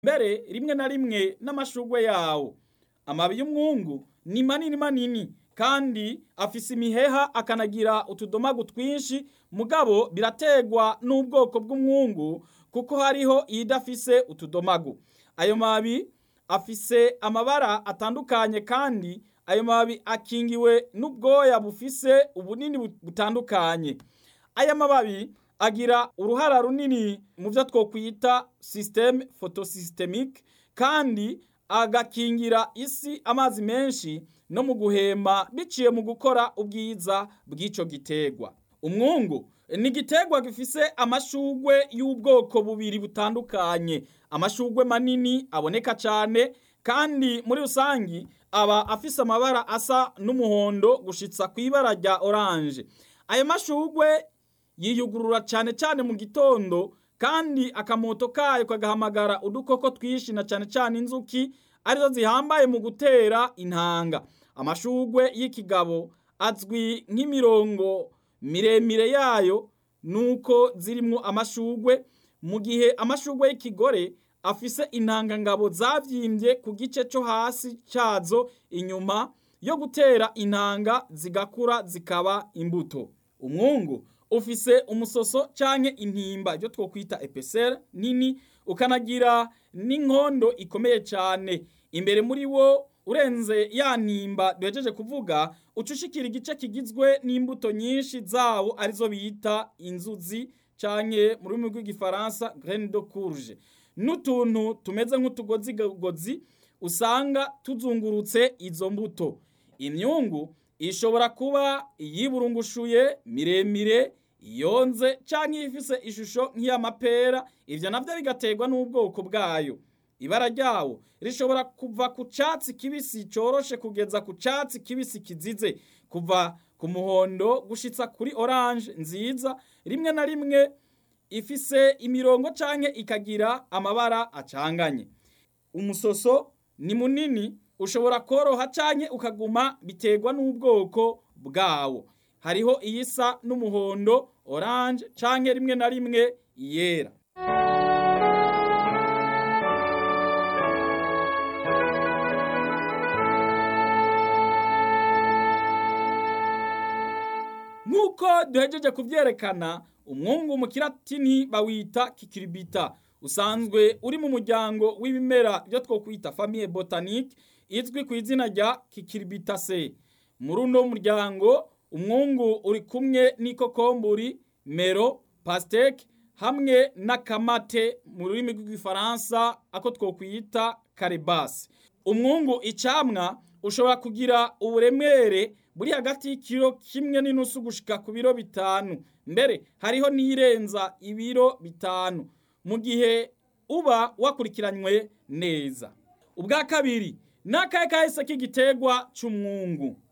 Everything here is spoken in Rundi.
mbere rimwe na rimwe n'amashurwe yawo amababi y'umwungu ni manini manini kandi afise imiheha akanagira utudomagu twinshi mugabo birategwa n'ubwoko bw'umwungu kuko hariho iyidafise utudomagu ayo mababi afise amabara atandukanye kandi ayo mababi akingiwe n'ubwoya bufise ubunini butandukanye aya mababi agira uruhara runini mu byo twokwita systeme photosystemique kandi agakingira isi amazi menshi no mu guhema biciye mu gukora ubwiza bw'ico gitegwa umwungu ni igiterwa gifise amashugwe y'ubwoko bubiri butandukanye amashugwe manini aboneka cyane kandi muri rusangi aba afise amabara asa n'umuhondo gushitsa ku ibara rya oranje ayo mashugwe yiyugurura cyane cyane mu gitondo kandi akamoto kayo kagahamagara udukoko twinshi na cyane cyane inzuki arizo zihambaye mu gutera intanga amashugwe y'ikigabo azwi nk'imirongo miremire yayo nuko zirimwo amashugwe mu gihe amashugwe y'ikigore afise intangangabo zavyimbye ku gice cyo hasi cyazo inyuma yo gutera intanga zigakura zikaba imbuto umwungu ufise umusoso canke intimba ibyo twokwita epesere nini ukanagira n'inkondo ikomeye cyane imbere muri wo urenze ya ntimba duhejeje kuvuga ucushikira igice kigizwe n'imbuto nyinshi zawo arizo bita inzuzi canke mu rurimi rw'igifaransa graine de courge n'utuntu tumeze nk'utugozi gozi usanga tuzungurutse izo mbuto imyungu ishobora kuba iyiburungushuye miremire yonze canke ifise ishusho nk'iy'amapera ivyo navyo bigaterwa n'ubwoko bwayo ibara ryawo rishobora kuva ku catsi kibisi coroshe kugeza ku catsi kibisi kizize kuva ku muhondo gushitsa kuri orange nziza rimwe na rimwe ifise imirongo canke ikagira amabara acanganye umusoso ni munini ushobora koroha canke ukaguma biterwa n'ubwoko bwawo hariho iyisa n'umuhondo orange canke rimwe na rimwe yera nk'uko duhejeje kuvyerekana umwungu mu kiratini bawita kikiribita usanzwe uri mu muryango w'ibimera byo twokwita famille botanique izwi ku izina rya kikiribitase muri uno muryango umwungu uri kumwe n'ikokomburi mero pasteke hamwe n'akamate mu rurimi rw'igifaransa ako twokwita karibasi umwungu icamwa ushobora kugira uburemere buri hagati y'ikiro kimwe n'inusu gushika ku biro bitanu mbere hariho n'irenza ibiro bitanu mu gihe uba wakurikiranywe neza ubwa kabiri n'akahe kahise k'igiterwa c'umwungu